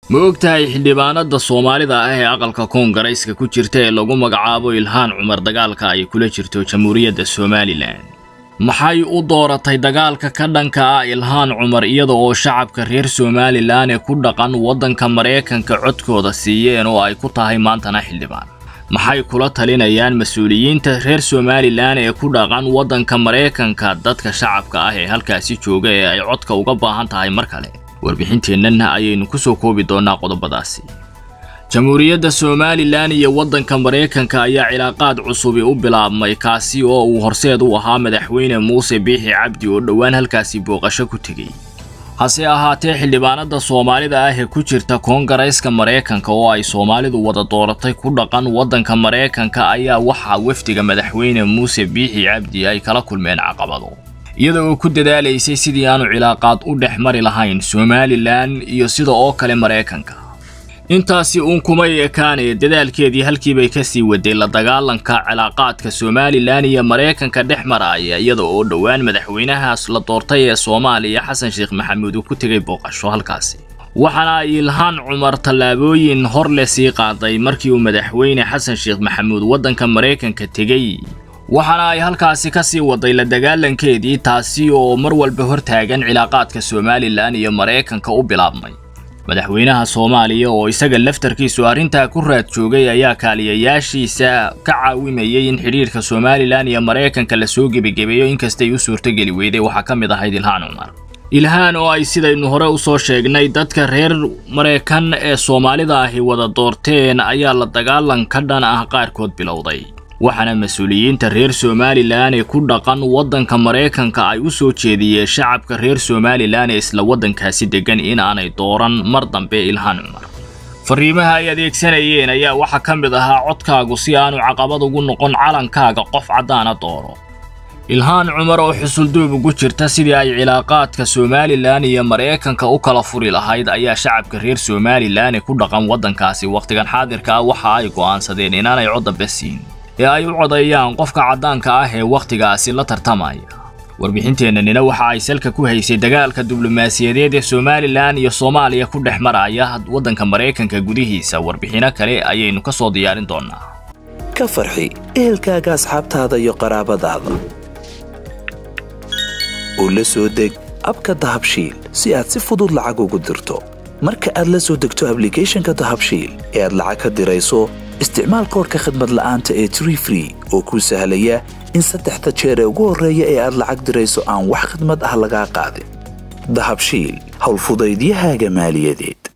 ma ogtahay xildhibaanada soomaalida ah ee aqalka koongarayska ku jirta ee lagu magacaabo ilhaan cumar dagaalka ay kula jirto jamhuuriyadda somalilan maxay u dooratay dagaalka ka dhanka ah ilhaan cumar iyada oo shacabka reer somalilan ee ku dhaqan waddanka maraykanka codkooda siiyeen oo ay ku tahay maantana xildhibaan maxay kula talinayaan mas-uuliyiinta reer somalilan ee ku dhaqan waddanka maraykanka dadka shacabka ah ee halkaasi jooga ee ay codka uga baahan tahay mar kale warbixinteennana ayaynu ku soo koobi doonnaa qodobadaasi jamhuuriyadda somalilan iyo waddanka maraykanka ayaa cilaaqaad cusubi u bilaabmay kaasi oo uu horseed u ahaa madaxweyne muuse biixi cabdi oo dhowaan halkaasi booqasho ku tegey hase ahaatee xildhibaanada soomaalida ah ee ku jirta koongarayska maraykanka oo ay soomaalidu wada dooratay ku dhaqan waddanka maraykanka ayaa waxaa wafdiga madaxweyne muuse biixi cabdi ay kala kulmeen caqabado iyada oo ku dadaalaysay sidii aanu cilaaqaad u dhex mari lahayn somalilan iyo sida oo kale maraykanka intaasi uun kumay ekaanee dadaalkeedii halkiibay kasii waday la dagaalanka cilaaqaadka somalilan iyo maraykanka dhex maraya iyada oo dhowaan madaxweynahaas la doortay ee soomaaliya xasan sheekh maxamuud uu ku tegay booqasho halkaasi waxaana ay ilhaan cumar tallaabooyin hor le sii qaaday markii uu madaxweyne xasan sheekh maxamuud waddanka maraykanka tegey waxaana ay halkaasi ka sii waday la dagaalankeedii taasi oo mar walba hortaagan cilaaqaadka somalilan iyo maraykanka u bilaabmay madaxweynaha soomaaliya oo isaga laftarkiisu arrintaa ku raad joogay ayaa kaaliyayaashiisa ka caawimayay in xidhiirka somalilan iyo maraykanka la soo gebagebeeyo inkastay u suurtogeli weyday waxaa ka mid ahayd ilhaan cumar ilhaan oo ay sidaynu hore u soo sheegnay dadka reer maraykan ee soomaalida ahi wada doorteen ayaa la dagaalan ka dhan ah qaarkood bilowday waxaana mas-uuliyiinta reer somalilan ee ku dhaqan waddanka maraykanka ay u soo jeediyeen shacabka reer somalilan ee isla waddankaasi deggan in aanay dooran mar dambe ilhaan cumar fariimaha ay adeegsanayeen ayaa waxaa ka mid ahaa codkaagu si aanu caqabad ugu noqon calankaaga qof caddaana dooro ilhaan cumar oo xusulduub ugu jirta sidii ay cilaaqaadka somalilan iyo maraykanka u kala furi lahayd ayaa shacabka reer somalilan ee ku dhaqan waddankaasi wakhtigan xaadirka ah waxa ay go'aansadeen inaanay cod dambe siin ee ay u codeeyaan qofka caddaanka ah ee wakhtigaasi la tartamaya warbixinteennanina waxa ay salka ku haysay dagaalka diblomaasiyadeed ee somalilan iyo soomaaliya ku dhex maraya waddanka maraykanka gudihiisa warbixino kale ayaynu ka soo diyaarin doonnaa ka farxi ehelkaaga asxaabtaada iyo qaraabadaada oo la soo deg abka dahabshiil si aad si fudud lacag ugu dirto marka aad la soo degto ablicathonka dahabshiil ee aad lacag ka dirayso isticmaal koorka khadmad la'aanta ee tree free oo kuu sahlaya in saddexda jeer ee ugu horreeya ee aad lacag dirayso aan wax khadmad ah lagaa qaadin dahabshiil howlfudaydiyahaaga maaliyadeed